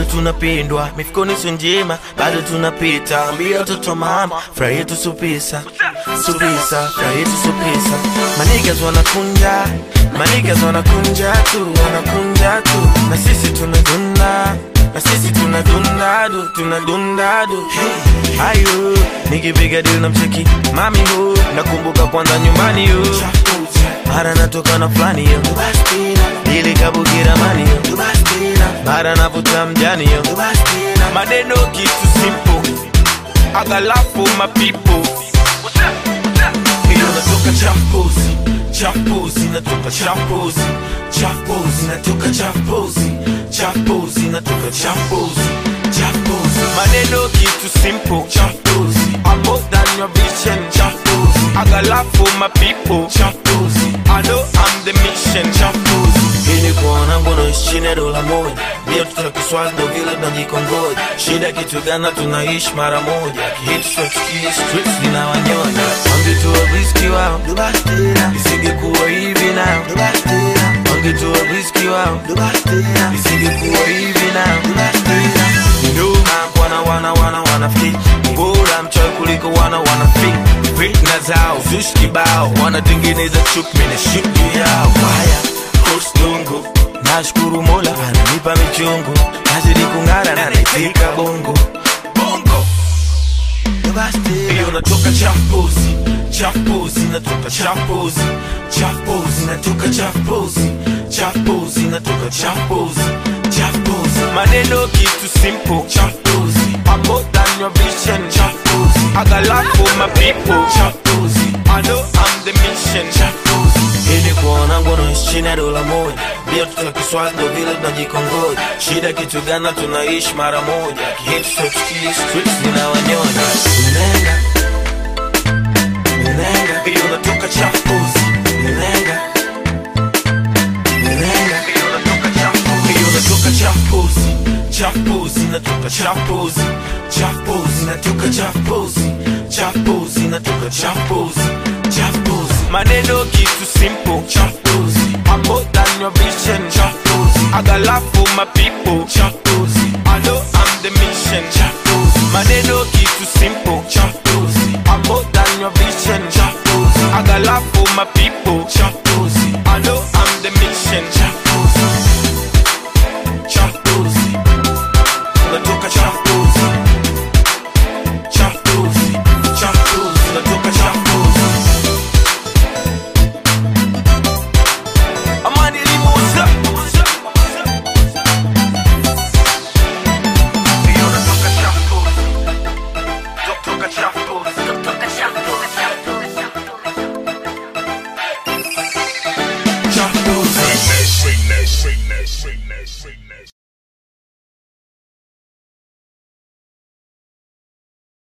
tunapendwa mifukoni sio njema bado tunapita ambia watoto mama furaha yetu supisa supisa furaha yetu supisa manigas wanakunja manigas wanakunja tu wanakunja tu na sisi tunadunda na sisi tunadundadu tunadundadu hey. ayo nikipiga dili na mcheki mami hu nakumbuka kwanza nyumbani hu mara natoka na fulani yo ili kabukira mani yo mara navuta mjani yo maneno kitu simple agalafu mapipo hiyo natoka champozi champozi natoka champozi champozi natoka champozi champozi natoka champozi champozi maneno kitu simple champozi I'm more than your vision champozi agalafu mapipo champozi I know I'm the mission champozi ili kuona ngono chini ya dola moja ndio tuta kiswazi ndo vile tunajikongoja shida kitu gana tunaishi mara moja kihitu tunachukia streets zinawanyonya wangetoa riski wao isingekuwa hivi nao wangetoa riski wao isingekuwa hivi nao wana wana wana wanafiki bora mchoyo kuliko wana wanafiki fitna zao zushi kibao wanatengeneza chuki mene shuki yao haya kostungu nashukuru mola ananipa michungu nazidi kung'ara na naifika bongo bongo hiyo natoka champozi champozi natoka champozi champozi natoka champozi champozi natoka champozi champozi maneno kitu simple champozi I'm more than your vision champozi agalafu mapipo champozi I know I'm the mission champozi ili kuona ngono chini ya dola moja ndio tuta kiswazi ndo vile tunajikongoja shida kitu gana tunaishi mara moja kihitu chochukia streets zinawanyonya nenga nenga hiyo natoka champozi nenga nenga hiyo natoka champozi hiyo natoka champozi champozi natoka champozi champozi natoka champozi champozi natoka champozi champozi maneno kitu simple champozi I'm more than your vision champozi agalafu mapipo champozi I know I'm the mission champozi maneno kitu simple champozi I'm more than your vision champozi agalafu mapipo